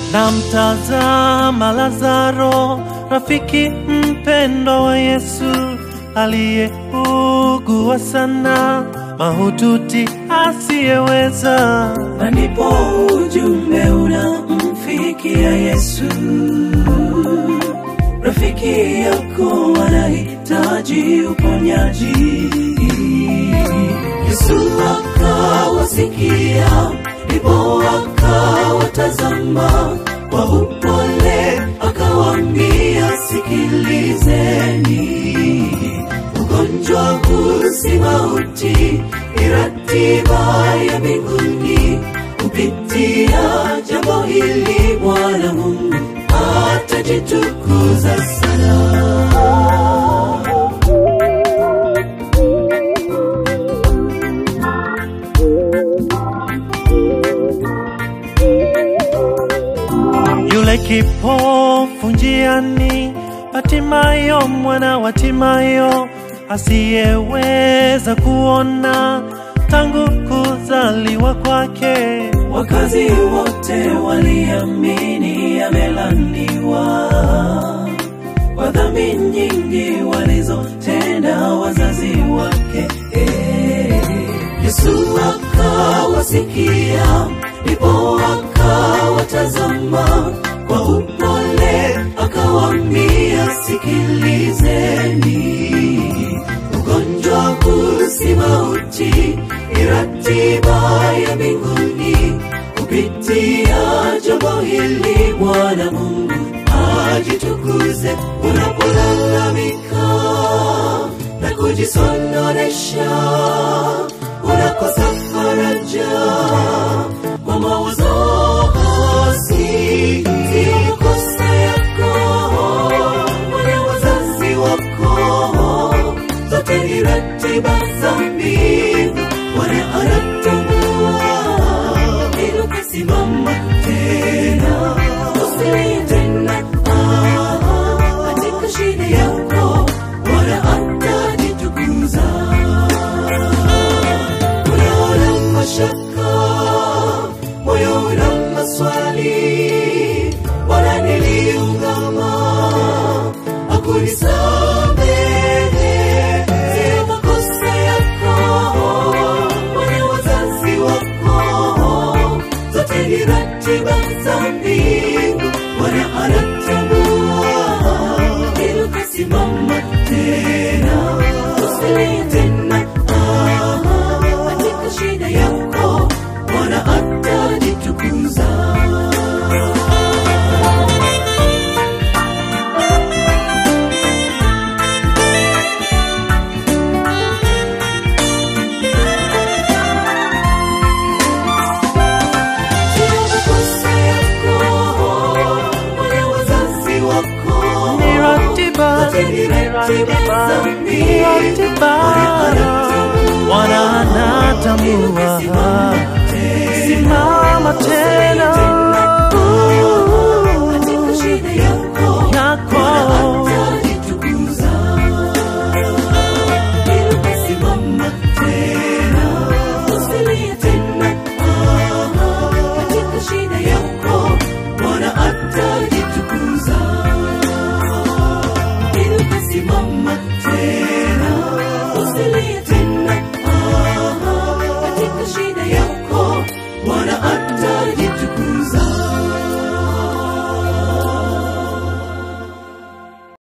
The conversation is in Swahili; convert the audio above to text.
Namtazama Lazaro, rafiki mpendwa wa Yesu, aliyeugua sana, mahututi asiyeweza. na ndipo ujumbe unamfikia Yesu. Rafiki yako anahitaji uponyaji. Yesu akawasikia, ndipo akawatazama kwa upole, akawaambia, sikilizeni, ugonjwa huu si mauti, ni ratiba ya mbinguni. Kupitia jambo hili Bwana Mungu atajitukuza sana. Yule kipofu njiani, Hatimayo mwana wa Timayo, asiyeweza kuona tangu kuzaliwa kwake. Wakazi wote waliamini amelaniwa kwa dhambi nyingi walizotenda wazazi wake. Eh, Yesu akawasikia, ndipo akawatazama kwa upole, akawaambia, sikilizeni, ugonjwa huu si mauti, ni ratiba ya mbinguni. Kupitia jambo hili Bwana Mungu ajitukuze. Unapolalamika na kujisononesha, unakosa faraja kwa mawazo hasi, sio makosa yako wala wazazi wako, zote ni ratiba za mbingu. Bwana anatambua inuka, simama tena, usilie tena ah, katika shida yako Bwana atajitukuza. Unaona mashaka, moyo una maswali, Bwana niliungama, akunisamehe, sio makosa yako wala wazazi wako, zote ni ratiba za mbingu. Bwana anatambua, inuka, simama tena, usilie